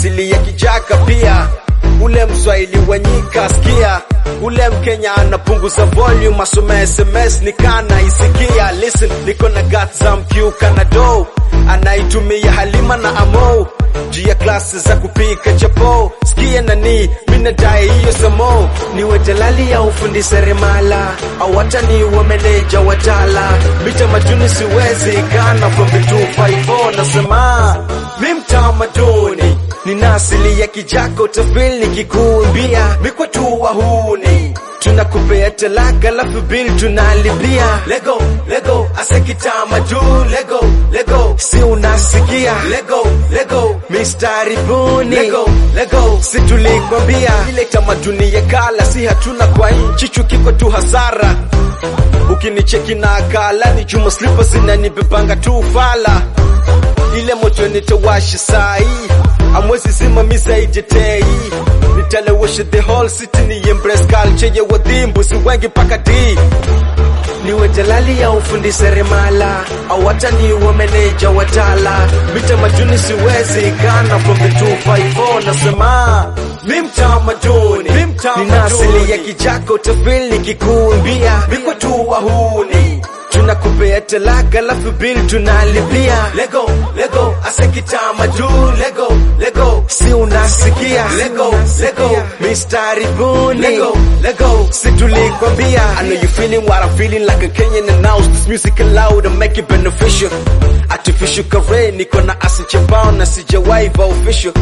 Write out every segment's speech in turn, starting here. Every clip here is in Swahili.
asili ya kijaka pia ule mswahili wanyika sikia ule mkenya anapunguza volume asome sms nikana isikia listen niko na gat za mkiuka na do anaitumia halima na amo juu ya klasi za kupika chapo sikia nani minadai hiyo samo niwe jalali ya ufundi seremala au hata niwe meneja watala mita majuni siwezi kana from the 254 nasema mi mtamaduni nina asili ya kijako tafil nikikuimbia mikwa tu wahuni tunakupea talaka lafu bil tunalipia lego lego asekitamaduni lego lego si unasikia lego lego mistari buni lego lego si tulikwambia ile tamaduni ya kala si hatuna kwa nchi chukiko tu hasara ukinicheki na akala ni chuma slipa zinanibebanga tu fala ile moto nitawashi sai amwezi simamiza ijetei nitalewesha the whole city ni embrace culture ya wadhimbu si wengi paka di niwe jalali ya ufundi seremala au hata niwe meneja watala mita majuni siwezi kana from the 254 nasema mi mtamaduni nina asili ya kijako tafil nikikuimbia mikwa tu wahuni tunakupea talaka lafu bil tunalipia lego lego asekitamaduni lego lego si unasikia lego lego mistari buni lego lego si tulikwambia I know you feeling what I'm feeling like a Kenyan announce this music loud and make it beneficial artificial career niko na asi chembao na sijawahi official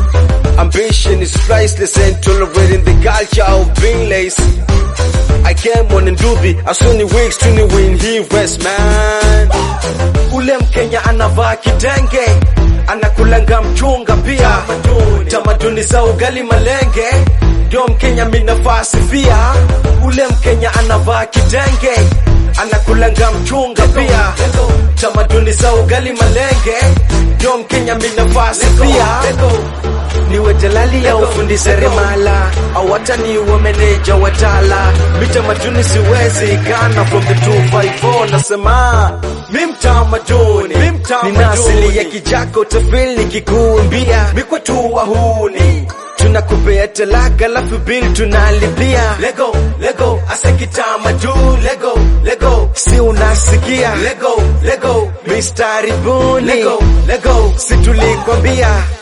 Ambition is priceless and tolerating the culture of being lazy. I came on in Dubi, I saw weeks to the win, he rest man. Ule Mkenya anavaa kitenge, anakulanga mchunga pia. Tamaduni za ugali malenge, ndio Mkenya minafasi pia. Ule Mkenya anavaa kitenge, anakulanga mchunga pia. Tamaduni za ugali malenge, ndio Mkenya minafasi pia niwe jalali ya ufundi seremala au hata niwe meneja watala mita majuni siwezi kana from the 254 nasema mi mtamaduni nina asili ya kijako tafil nikikuimbia mikwa tu wahuni tunakupea talaka lafu bil tunalipia lego lego asekitamaduni lego lego si unasikia lego lego mistari buni lego lego si tulikwambia